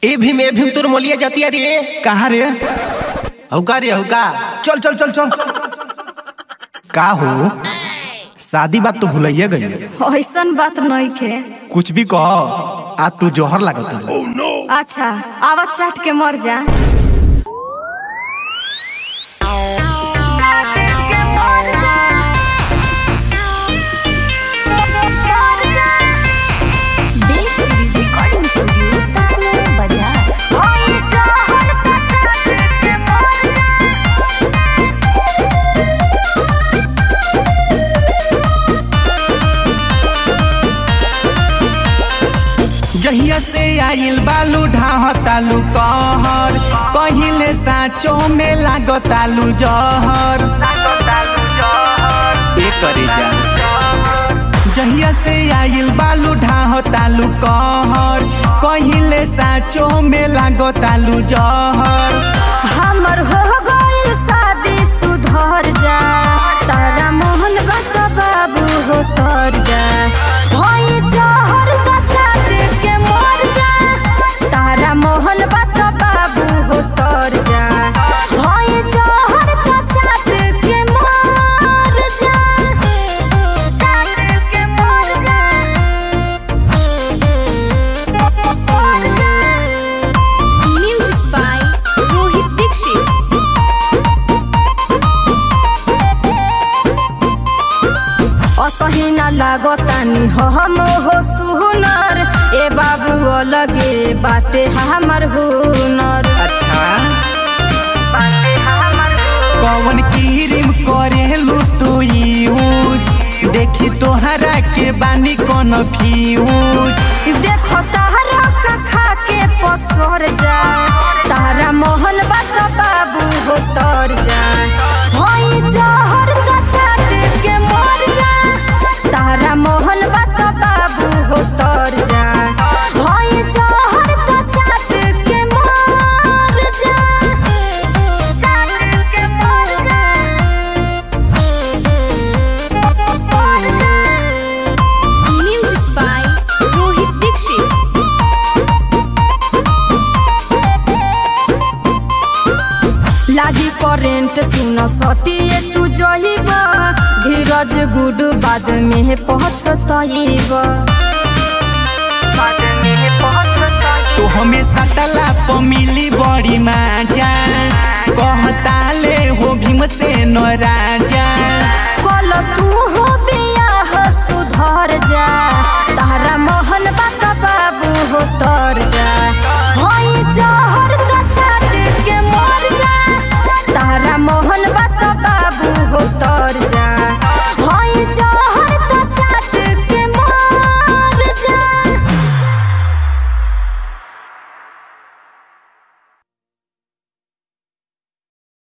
ए भीम ए भीम तोर मोलिया जाती रे कहाँ रे हौका रे हौका चल चल चल चल का हो शादी बात तो भुलाइए गई ऐसन बात नहीं खे कुछ भी कह आज तू जोहर लागत अच्छा आवाज चाट के मर जा जहिया से आइल बालू ढाहतालू कहर कहिले साचो में लागतालू जहर ए करे जा जहिया से आइल बालू ढाहतालू कहर कहिले साचो में लागतालू जहर हमर हो गइल शादी सुधर जा तारा मोहन बत बाबू हो तर जा होई जहर का चाट के मर जा तारा मोहन बत बाबू हो तर जा होई जहर का चाट के मर जा चाट के मर जा Music by Rohit Dixit. असही न लागतानी हम हो सुनर ए बाबू अलगे बाटे हमर हुनर अच्छा कौन क्रीम करेलू तू यूज देखी तोहरा के बानी कौन फ्यूज देखो तारा का खा के पसर जा तारा मोहन बात बाबू हो तर जा होई जहर का चाट के मर जा तारा मोहन बात बाबू हो तर जा होई जहर का चाट के मर जा चाट के मर जा Music by Rohit Dixit. लागी करेंट सुन सटिए तू जहिबा धीरज गुड बाद में पहुँचतइब तो हमेशा तला प मिली बड़ी माजा कहता ले हो भीम से न राजा कल तू हो बियाह सुधर जा तारा मोहन बात बाबू हो तर जा होई जहर का चाट के मर जा तारा मोहन बात बाबू हो तर जा